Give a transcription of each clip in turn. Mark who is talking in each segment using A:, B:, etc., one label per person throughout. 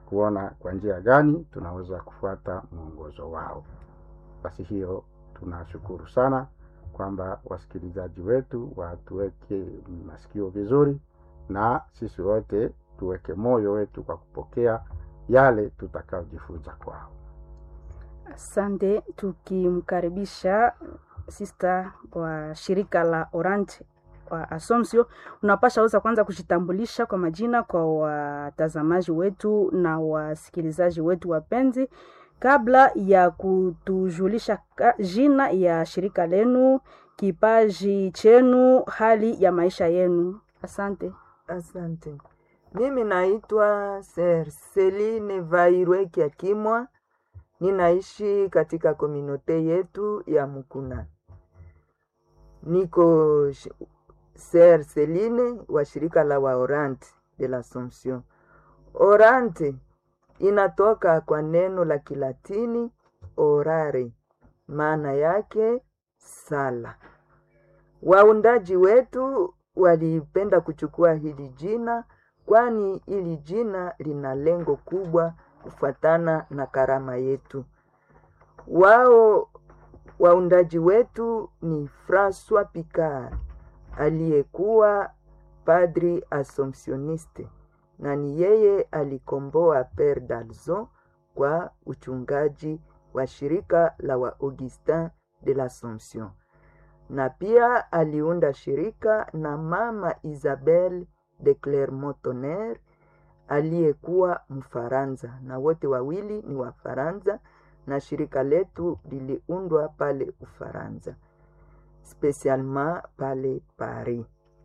A: kuona kwa njia gani tunaweza kufuata mwongozo wao. Basi hiyo tunashukuru sana kwamba wasikilizaji wetu watuweke masikio vizuri, na sisi wote tuweke moyo wetu kwa kupokea yale tutakayojifunza kwao.
B: Asante, tukimkaribisha sista wa shirika la Orange wa Assumption, unapasha weza kwanza kujitambulisha kwa majina kwa watazamaji wetu na wasikilizaji wetu wapenzi, kabla ya kutujulisha ka- jina ya shirika lenu, kipaji chenu, hali ya maisha yenu. Asante.
C: Asante. Mimi naitwa Ser Celine Vairwe Kiakimwa, ninaishi katika kominote yetu ya Mukuna. Niko sh- Ser Celine wa shirika la wa Orante de l'Assomption. Orante inatoka kwa neno la Kilatini orare, maana yake sala. Waundaji wetu walipenda kuchukua hili jina kwani hili jina lina lengo kubwa kufuatana na karama yetu. Wao waundaji wetu ni Francois Picard aliyekuwa padri assumptioniste na ni yeye alikomboa Pere Dalzon kwa uchungaji wa shirika la wa Augustin de l'Assomption na pia aliunda shirika na mama Isabel de Clermont-Tonnerre aliyekuwa Mfaransa, na wote wawili ni Wafaransa, na shirika letu liliundwa pale Ufaransa, spesialement pale Paris.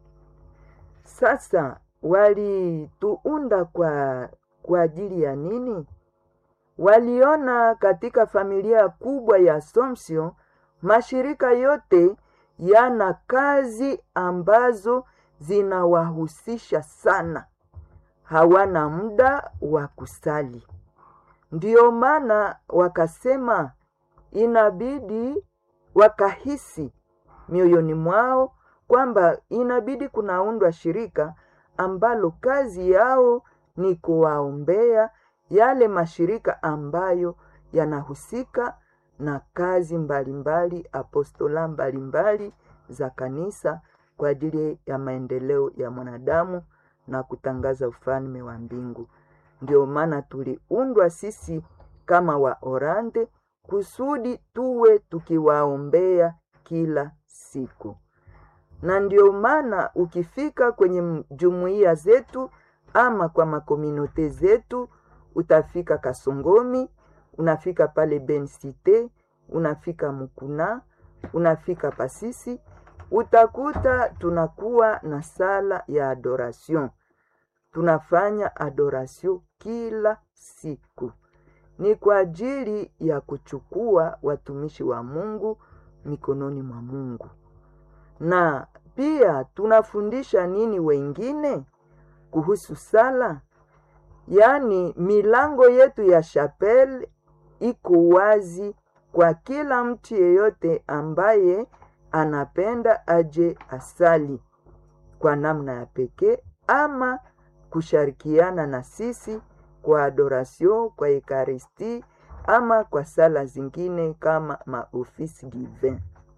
C: Sasa walituunda kwa kwa ajili ya nini? Waliona katika familia kubwa ya Assumption mashirika yote yana kazi ambazo zinawahusisha sana, hawana muda wa kusali. Ndiyo maana wakasema inabidi, wakahisi mioyoni mwao kwamba inabidi kunaundwa shirika ambalo kazi yao ni kuwaombea yale mashirika ambayo yanahusika na kazi mbalimbali apostola mbalimbali za kanisa kwa ajili ya maendeleo ya mwanadamu na kutangaza ufalme wa mbingu. Ndio maana tuliundwa sisi kama Waorante kusudi tuwe tukiwaombea kila siku, na ndio maana ukifika kwenye m- jumuiya zetu ama kwa makominote zetu, utafika Kasongomi, unafika pale Bencite, unafika Mukuna, unafika Pasisi, utakuta tunakuwa na sala ya adoration. Tunafanya adoration kila siku, ni kwa ajili ya kuchukua watumishi wa Mungu mikononi mwa Mungu, na pia tunafundisha nini wengine kuhusu sala. Yaani milango yetu ya chapel iko wazi kwa kila mtu yeyote ambaye anapenda aje asali kwa namna ya pekee ama kushirikiana na sisi kwa adoration, kwa ekaristi ama kwa sala zingine kama maofisi divin.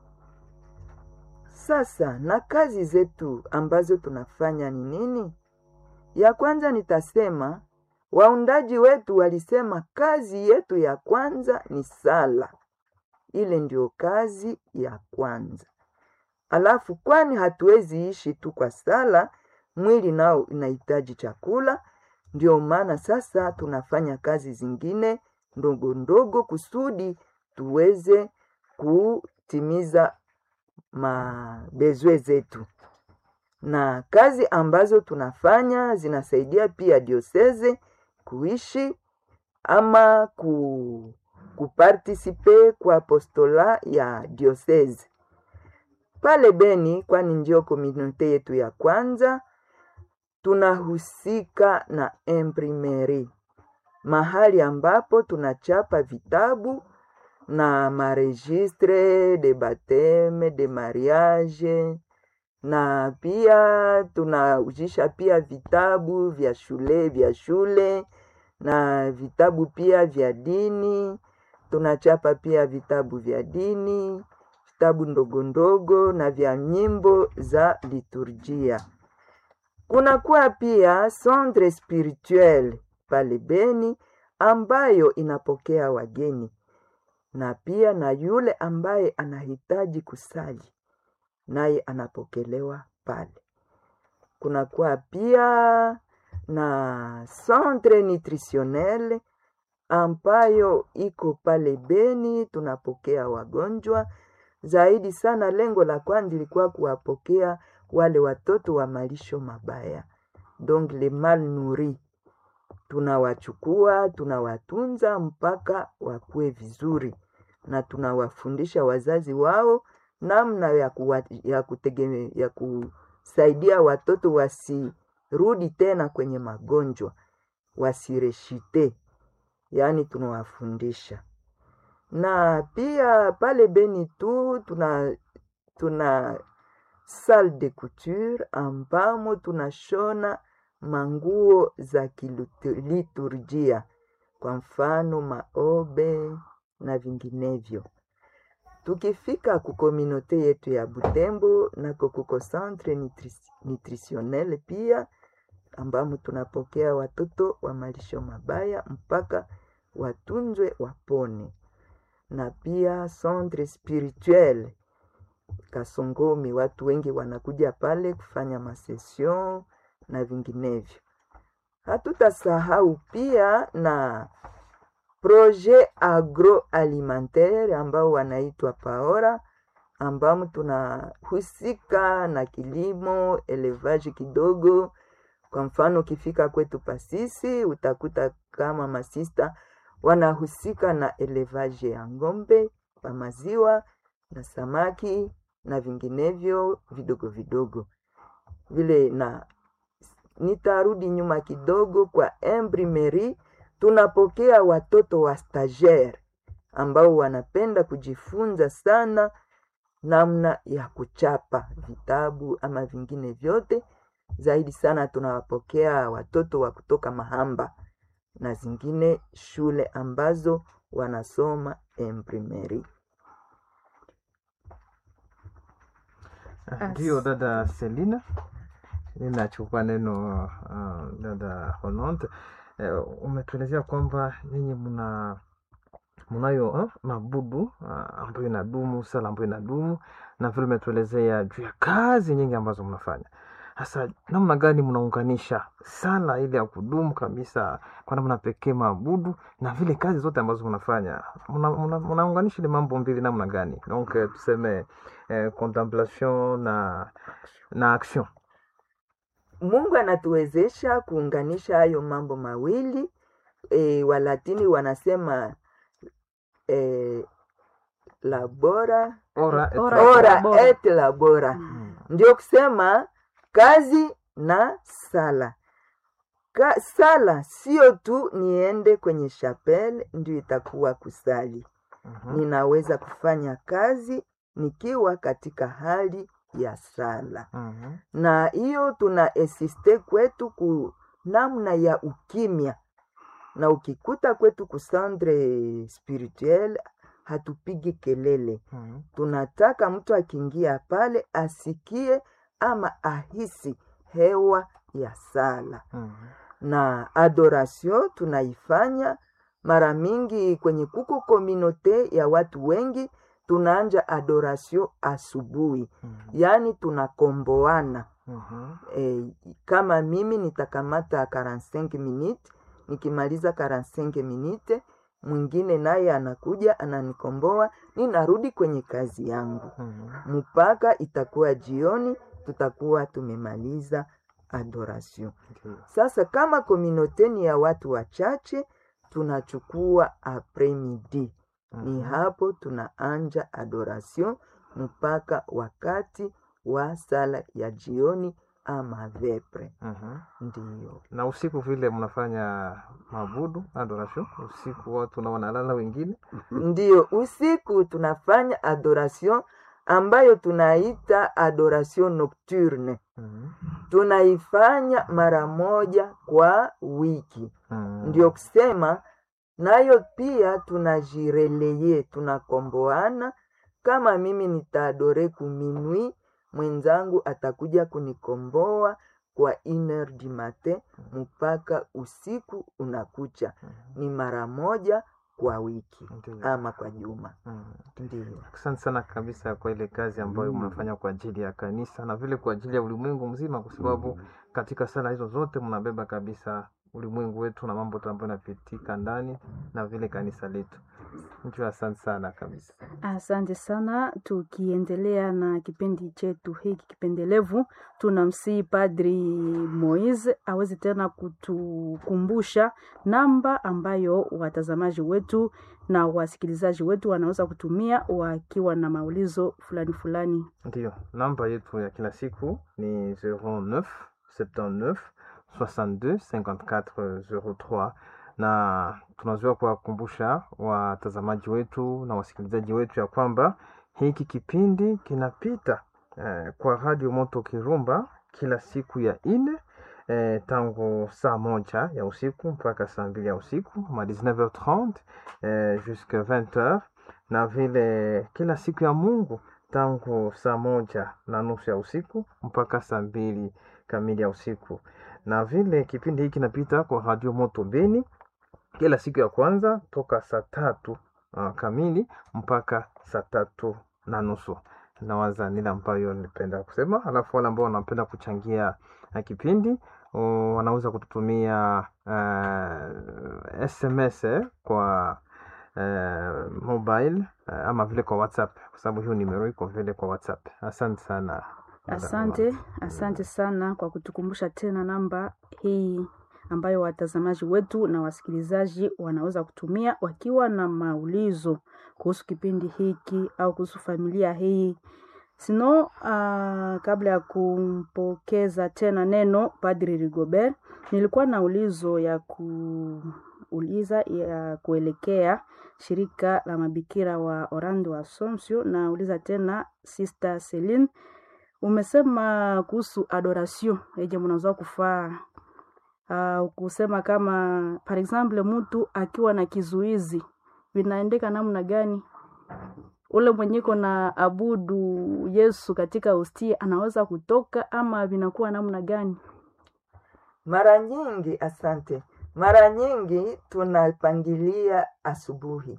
C: Sasa na kazi zetu ambazo tunafanya ni nini? Ya kwanza nitasema waundaji wetu walisema kazi yetu ya kwanza ni sala. Ile ndio kazi ya kwanza. Alafu kwani hatuwezi ishi tu kwa sala, mwili nao inahitaji chakula. Ndio maana sasa tunafanya kazi zingine ndogo ndogo kusudi tuweze kutimiza mabezwe zetu na kazi ambazo tunafanya zinasaidia pia dioseze kuishi ama ku, kupartisipe kwa apostola ya dioseze pale Beni, kwani ndio komunote yetu ya kwanza. Tunahusika na imprimeri, mahali ambapo tunachapa vitabu na maregistre de bateme de mariage na pia tunaujisha pia vitabu vya shule vya shule na vitabu pia vya dini tunachapa pia vitabu vya dini vitabu ndogo ndogo na vya nyimbo za liturjia kunakuwa pia centre spirituel pale beni ambayo inapokea wageni na pia na yule ambaye anahitaji kusali naye anapokelewa pale kunakuwa pia na centre nutritionnel ambayo iko pale Beni, tunapokea wagonjwa zaidi sana. Lengo la kwanza ilikuwa kuwapokea wale watoto wa malisho mabaya, donc les mal nourris. Tunawachukua, tunawatunza mpaka wakue vizuri, na tunawafundisha wazazi wao namna ya, kuwa, ya, kutegeme, ya kusaidia watoto wasirudi tena kwenye magonjwa, wasireshite yaani tunawafundisha na pia pale Beni tu tuna tuna salle de couture ambamo tunashona manguo za kiliturjia, kwa mfano maobe na vinginevyo. Tukifika kukominote yetu ya Butembo nako kuko centre nutri- nutritionnel pia ambamo tunapokea watoto wa malisho mabaya mpaka watunzwe wapone, na pia centre spirituel Kasongomi, watu wengi wanakuja pale kufanya masesion na vinginevyo. Hatutasahau pia na projet agroalimentaire ambao wanaitwa PAORA ambamo tunahusika na kilimo elevage kidogo. Kwa mfano ukifika kwetu Pasisi utakuta kama masista wanahusika na elevage ya ng'ombe wa maziwa na samaki na vinginevyo vidogo vidogo vile. Na nitarudi nyuma kidogo kwa imprimerie, tunapokea watoto wa stagiaire ambao wanapenda kujifunza sana namna ya kuchapa vitabu ama vingine vyote. Zaidi sana tunawapokea watoto wa kutoka Mahamba na zingine shule ambazo wanasoma imprimerie.
B: As-
D: Ndio dada Selina, ninachukua neno uh, dada Hononte. Uh, umetuelezea kwamba nyinyi mna mnayo uh, mabudu uh, ambayo inadumu, sala ambayo inadumu, na vile umetuelezea juu ya kazi nyingi ambazo mnafanya. Hasa namna gani mnaunganisha sala ile ya kudumu kabisa kwa namna pekee maabudu na vile kazi zote ambazo mnafanya, mnaunganisha mna, mna mnaunganisha ile mambo mbili namna gani? Donc eh, tuseme eh, contemplation na na action.
C: Mungu anatuwezesha kuunganisha hayo mambo mawili. E, Walatini wanasema e, labora
D: Ora et
B: Ora.
D: labora.
C: ora
B: labora.
C: et labora,
D: Mm.
C: ndio kusema kazi na sala. Ka, sala sio tu niende kwenye chapelle ndio itakuwa kusali.
D: Mhm.
C: Ninaweza kufanya kazi nikiwa katika hali ya sala.
D: Mhm.
C: na hiyo tuna insiste kwetu ku namna ya ukimya, na ukikuta kwetu kusandre spirituel hatupigi kelele,
D: Mhm.
C: tunataka mtu akiingia pale asikie ama ahisi hewa ya sala
D: Mhm.
C: na adoration tunaifanya mara mingi kwenye kuko kominote ya watu wengi, tunaanja adoration asubuhi,
D: Mhm.
C: yaani tunakomboana.
D: Mhm.
C: E, kama mimi nitakamata 45 minute, nikimaliza 45 minute mwingine naye anakuja ananikomboa, ninarudi kwenye kazi yangu
D: Mhm.
C: mpaka itakuwa jioni, tutakuwa tumemaliza adoration.
D: Ndio.
C: Sasa kama komunote ni ya watu wachache, tunachukua apremidi, ni
D: Mhm.
C: hapo tunaanja adoration mpaka wakati wa sala ya jioni ama vepre.
D: Mhm.
C: Ndiyo,
D: na usiku vile mnafanya mabudu adoration usiku watu na wanalala wengine
C: ndiyo. Usiku tunafanya adoration ambayo tunaita adoration nocturne.
D: Mhm.
C: tunaifanya mara moja kwa wiki
D: Mm.
C: ndio kusema nayo pia tunajireleye tunakomboana kama mimi nitaadore kuminwi mwenzangu atakuja kunikomboa kwa iner du matin mpaka usiku unakucha ni mara moja kwa wiki
D: Ndiyo.
C: ama kwa juma
D: Mm.
C: ndio
D: Asante sana kabisa kwa ile kazi ambayo
A: Mm.
D: mnafanya kwa ajili ya kanisa na vile kwa ajili ya ulimwengu mzima, kwa sababu katika sala hizo zote mnabeba kabisa ulimwengu wetu na mambo tu ambayo yanapitika ndani na vile kanisa letu. Ndio, asante sana kabisa.
B: Asante sana. Tukiendelea na kipindi chetu hiki kipendelevu, tunamsihi Padri Moise aweze tena kutukumbusha namba ambayo watazamaji wetu na wasikilizaji wetu wanaweza kutumia wakiwa na maulizo fulani fulani.
D: Ndiyo, namba yetu ya kila siku ni 09 79 62 54 03 na tunazoea kuwakumbusha watazamaji wetu na wasikilizaji wetu ya kwamba hiki kipindi kinapita eh, kwa Radio Moto Kirumba kila siku ya ine eh, tangu saa moja ya usiku mpaka saa mbili ya usiku ma 19h30 eh, jusque 20h na vile kila siku ya Mungu tangu saa moja na nusu ya usiku mpaka saa mbili kamili ya usiku, na vile kipindi hiki kinapita kwa Radio Moto Beni kila siku ya kwanza toka saa tatu uh, kamili mpaka saa tatu na nusu. Nawaza nile ambayo nilipenda kusema, alafu wale ambao wanapenda kuchangia uh, kipindi uh, wanaweza kututumia uh, SMS eh, kwa uh, mobile uh, ama vile kwa WhatsApp kwa sababu hiyo nimero iko vile kwa WhatsApp. Asante sana.
B: Asante, asante sana kwa kutukumbusha tena namba hii ambayo watazamaji wetu na wasikilizaji wanaweza kutumia wakiwa na maulizo kuhusu kipindi hiki au kuhusu familia hii. Sino, uh, kabla ya kumpokeza tena neno Padri Rigobert, nilikuwa na ulizo ya kuuliza ya kuelekea shirika la mabikira wa Orlando wa Assumption. Nauliza tena Sister Celine, umesema kuhusu adoration eje mnaweza kufaa uh, kusema kama par exemple mtu akiwa na kizuizi vinaendeka namna gani? Ule mwenyeko na abudu Yesu katika hostia anaweza kutoka ama vinakuwa namna gani?
C: mara nyingi asante mara nyingi tunapangilia asubuhi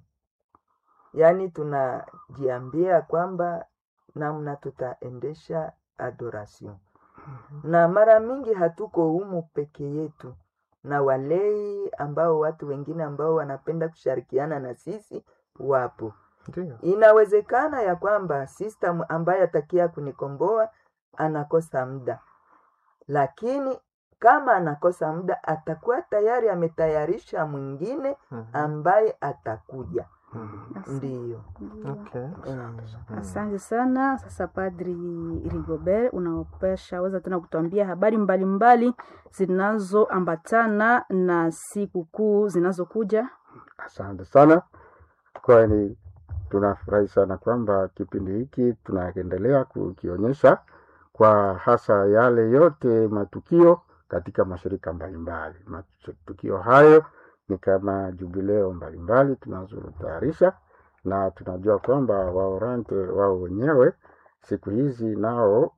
C: yaani tunajiambia kwamba namna tutaendesha adoration na mara mingi hatuko humu peke yetu na walei ambao watu wengine ambao wanapenda kushirikiana na sisi wapo
D: Ndiyo.
C: inawezekana ya kwamba system ambaye atakia kunikomboa anakosa muda lakini kama anakosa muda atakuwa tayari ametayarisha mwingine
D: Mhm.
C: ambaye atakuja
D: Mhm.
C: ndiyo
D: Okay.
C: mm.
B: Asante sana. Sasa Padri Rigobert, unaopesha weza tena kutuambia habari mbalimbali zinazoambatana na sikukuu zinazokuja.
A: Asante sana, kwani tunafurahi sana kwamba kipindi hiki tunaendelea kukionyesha kwa hasa yale yote matukio katika mashirika mbalimbali. Matukio hayo ni kama jubileo mbalimbali tunazotayarisha, na tunajua kwamba waorante wao wenyewe siku hizi nao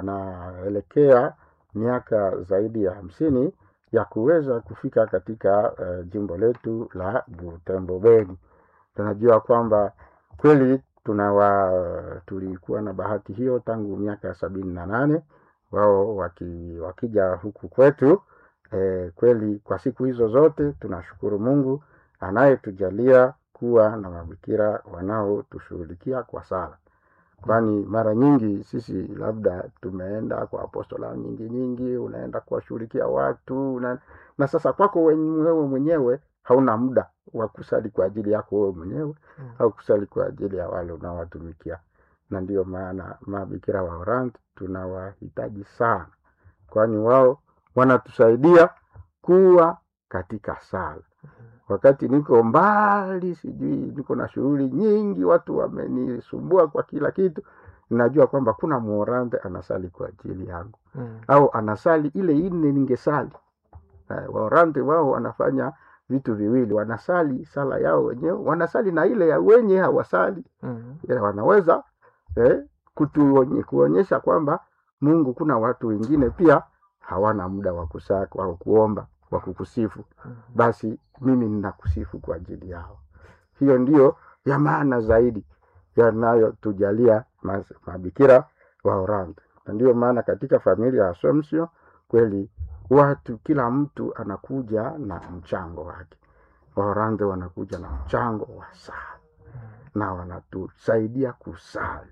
A: wanaelekea miaka zaidi ya hamsini ya kuweza kufika katika uh, jimbo letu la Butembo Beni. Tunajua kwamba kweli tunawa tulikuwa na bahati hiyo tangu miaka ya sabini na nane wao waki, wakija huku kwetu eh, kweli kwa siku hizo zote tunashukuru Mungu anayetujalia kuwa na mabikira wanaotushughulikia kwa sala kwani mara nyingi sisi labda tumeenda kwa apostola nyingi nyingi, unaenda kuwashughulikia watu una, na sasa kwako wewe mwenyewe hauna muda wa kusali kwa ajili yako wewe mwenyewe
D: Mm.
A: au kusali kwa ajili ya wale unaowatumikia, na ndiyo maana mabikira wa Orant tunawahitaji sana, kwani wao wanatusaidia kuwa katika sala wakati niko mbali, sijui niko na shughuli nyingi, watu wamenisumbua kwa kila kitu, ninajua kwamba kuna muorande anasali kwa ajili yangu
D: Mm.
A: au anasali ile ine ningesali Eh, waorande wao wanafanya vitu viwili wanasali sala yao wenyewe wanasali na ile ya wenye hawasali
D: Mm.
A: ya wanaweza eh, kutuonye, kuonyesha kwamba mungu kuna watu wengine pia hawana muda wa kusaka wa kuomba wa kukusifu
D: Mm.
A: basi mimi ninakusifu kwa ajili yao hiyo ndiyo ya maana zaidi yanayotujalia mas- mabikira wa Orlando. Na ndiyo maana katika familia ya Assumption kweli watu, kila mtu anakuja na mchango wake. Waorlando wanakuja na mchango wa sala na wanatusaidia kusali.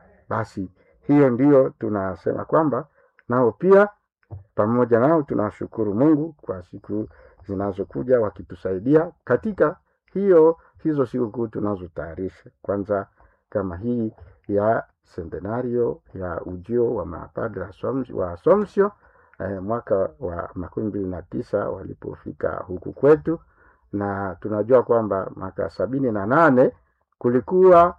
A: Basi hiyo ndiyo tunasema kwamba nao pia pamoja nao tunashukuru Mungu kwa siku zinazokuja wakitusaidia katika hiyo hizo sikukuu tunazotayarisha. Kwanza kama hii ya centenario ya ujio wa mapadre Assumption- wa Assumption eh, mwaka wa makumi mbili na tisa walipofika huku kwetu, na tunajua kwamba mwaka sabini na nane kulikuwa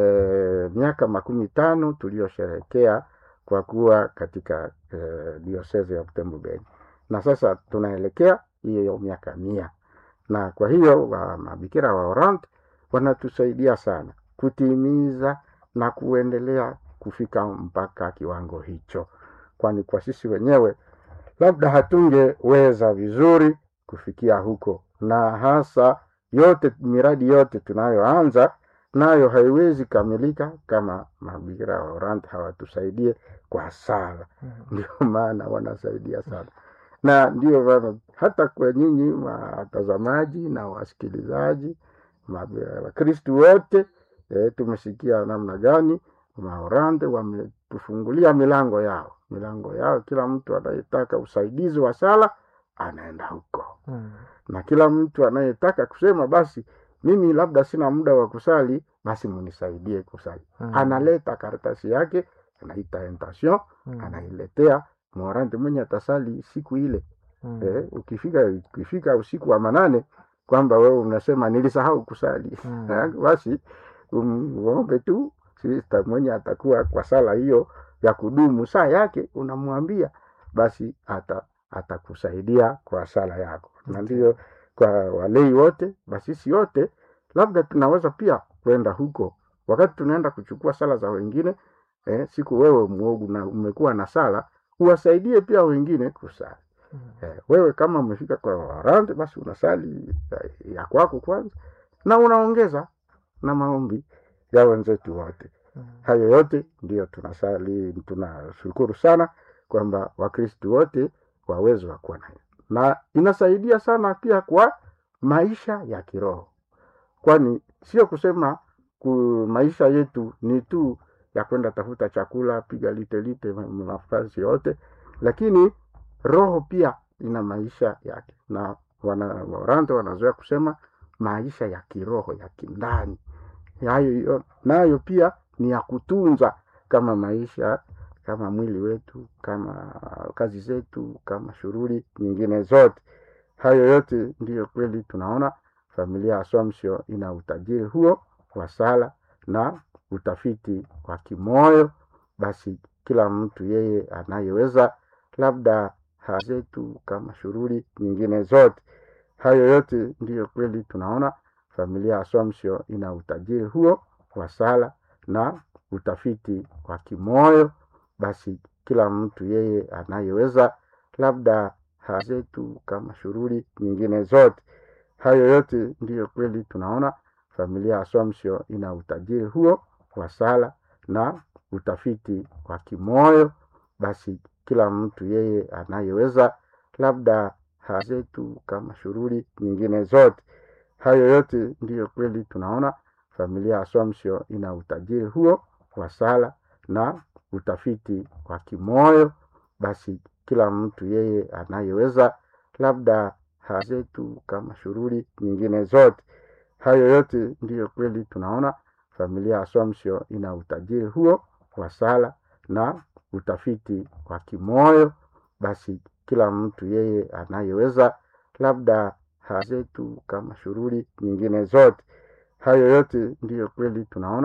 A: eh, miaka makumi tano tuliyosherehekea kwa kuwa katika eh, diosese ya Butembo Beni, na sasa tunaelekea hiyo miaka mia, na kwa hiyo wa mabikira wa Orant wanatusaidia sana kutimiza na kuendelea kufika mpaka kiwango hicho, kwani kwa sisi wenyewe labda hatungeweza vizuri kufikia huko, na hasa yote miradi yote tunayoanza nayo haiwezi kamilika kama mabikira wa Orant hawatusaidie kwa sala.
D: Mm.
A: Ndio maana wanasaidia sana, na ndio maana hata kwa nyinyi watazamaji na wasikilizaji ma- Wakristu wote e, tumesikia namna gani Maorande wametufungulia milango yao milango yao. Kila mtu anayetaka usaidizi wa sala anaenda huko,
D: Mm.
A: na kila mtu anayetaka kusema basi mimi labda sina muda wa kusali, basi munisaidie kusali,
D: Mm.
A: analeta karatasi yake, anaita intention,
D: Mm.
A: anailetea Morante mwenye atasali siku ile.
D: Mm.
A: Eh, ukifika ukifika usiku wa manane kwamba wewe unasema nilisahau kusali
D: Mm.
A: Eh, basi um, uombe tu sista mwenye atakuwa kwa sala hiyo ya kudumu saa yake, unamwambia basi ata atakusaidia kwa sala yako, na
D: Okay.
A: ndio kwa walei wote, basi sisi wote labda tunaweza pia kwenda huko wakati tunaenda kuchukua sala za wengine eh, siku wewe mwogu na umekuwa na sala uwasaidie pia wengine kusali.
D: Mm.
A: Eh, wewe kama umefika kwa warante basi unasali ya, ya kwako kwanza na unaongeza na maombi ya wenzetu wote.
D: Mm.
A: Hayo yote ndiyo tunasali, tunashukuru sana kwamba Wakristu wote waweze wa kuwa nayo, na inasaidia sana pia kwa maisha ya kiroho, kwani sio kusema ku maisha yetu ni tu ya kwenda tafuta chakula, piga lite lite ma- nafasi yote, lakini roho pia ina maisha yake, na wana Waorante wanazoea kusema maisha ya kiroho ya kindani, hayo yo- nayo pia ni ya kutunza kama maisha kama mwili wetu kama kazi zetu kama shughuli nyingine zote. Hayo yote ndiyo kweli tunaona familia ya Assumption ina utajiri huo wa sala na utafiti wa kimoyo. Basi kila mtu yeye anayeweza labda ha zetu kama shughuli nyingine zote. Hayo yote ndiyo kweli tunaona familia ya Assumption ina utajiri huo wa sala na utafiti wa kimoyo. Basi kila mtu yeye anayeweza labda ha zetu kama shughuli nyingine zote. Hayo yote ndiyo kweli tunaona familia ya Assumption ina utajiri huo wa sala na utafiti wa kimoyo. Basi kila mtu yeye anayeweza labda ha zetu kama shughuli nyingine zote. Hayo yote ndiyo kweli tunaona familia ya Assumption ina utajiri huo wa sala na utafiti wa kimoyo. Basi kila mtu yeye anayeweza labda ha zetu kama shughuli nyingine zote. Hayo yote ndiyo kweli tunaona familia ya Assumption ina utajiri huo wa sala na utafiti wa kimoyo. Basi kila mtu yeye anayeweza labda ha zetu kama shughuli nyingine zote. Hayo yote ndiyo kweli tunaona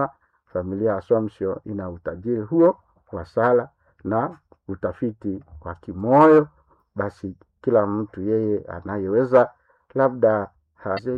A: familia Assumption ina utajiri huo wa sala na utafiti wa kimoyo. Basi kila mtu yeye anayeweza labda haze